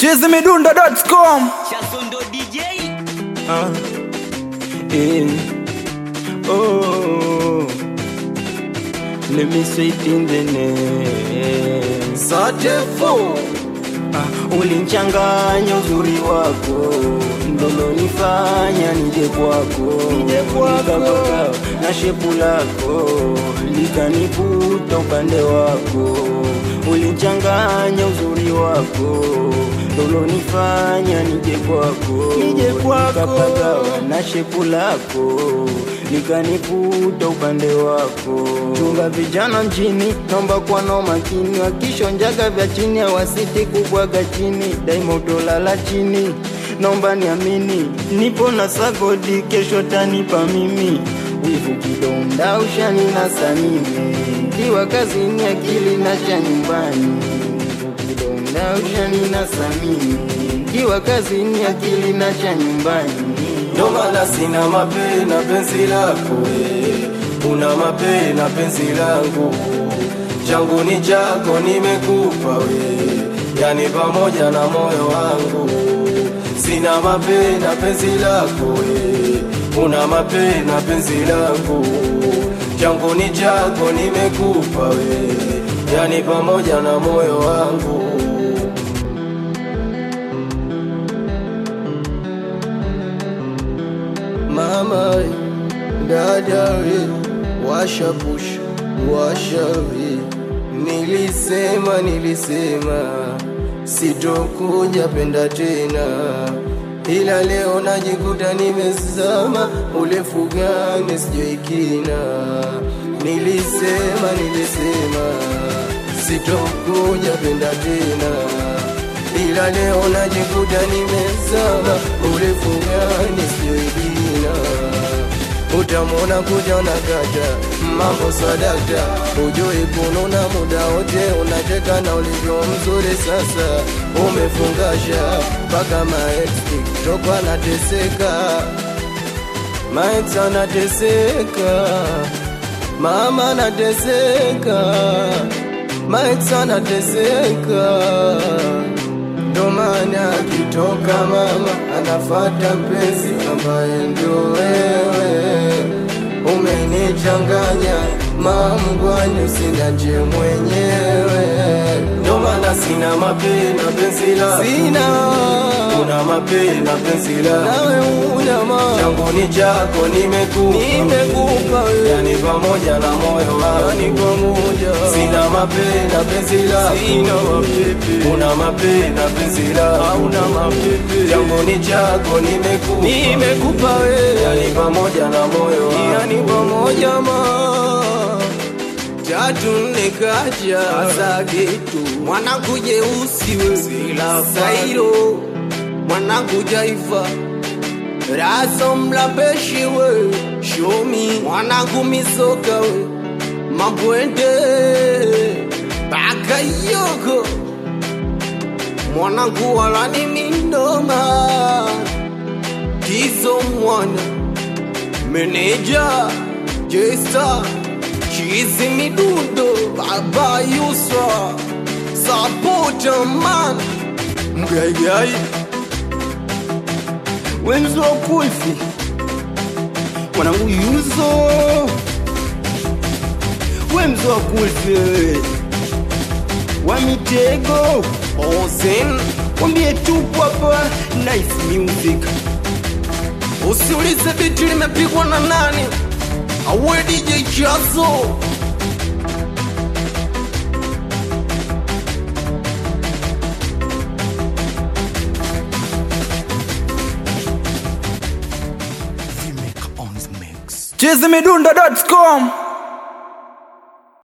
chizimidundo.com Chasondo DJ Ah, eh, oh, let me say it in the name. Satefu Ah, ulinchanganya uzuri wako ndolonifanya nije kwako Nije kwako. Nikapaka na shepu lako likanivuta upande wako ulinchanganya uzuri wako ndolonifanya nije kwako Nije kwako. Nikapaka na shepu lako likanivuta upande wako chunga vijana mjini naomba kuwa na makini wakishonjaga vya chini hawasiti kubwaga chini daima utolala chini naomba niamini nipo na sagodi kesho tanipa mimi wivu kidonda ushani na samimi kiwa kazini akili na cha nyumbani wivu kidonda ushani na samimi kiwa kazini akili na cha nyumbani ndo maana sina mape na penzi lako we. una mape na penzi langu changu ni chako nimekupa we yani pamoja na moyo wangu sina mape na penzi lako we. una mape na penzi langu changu ni chako nimekupa we yani pamoja na moyo wangu mama dada we washa push washa we nilisema nilisema sitokuja penda tena ila leo najikuta nimezama urefu gani sijoikina nilisema nilisema sitokuja penda tena ila leo najikuta nimezama urefu gani sijoikina utamwona kuja unakata mambo sadakta ujui kununa muda wote unacheka na ulivyo mzuri sasa umefungasha mpaka maex tokwa anateseka maex anateseka mama anateseka maex anateseka ndo maana akitoka mama anafata mpenzi ambaye ndio wewe umenichanganya mamgwani usinaje mwenyewe ndo maana sina mape na penzi lako Sina. una mape na penzi lako nawe una ma changu ni chako nimekupa nimekupa wewe yani pamoja na moyo yani wangu pamoja sina mape na penzi lako Sina mapepe. una mape na penzi lako hauna mapepe changu ni chako nimekupa nimekupa wewe yani pamoja na moyo wangu yani pamoja ma tatu nne kaja sagetu mwanangu jeusi we sairo mwanangu jaifa raso mlapeshi we shomi mwanangu misoka we mabwende bakayoko mwanangu walani mindoma kizo mwana meneja jesta chizi midundo baba yusra sapota man mgaigai wenzo kulfi mwanangu yuzo wemzo wa kulfi wa mitego ozen wambie tupo hapa nice music usiulize biti limepigwa na nani awe DJ Chazo Vimeka on the mix. chizimidundo.com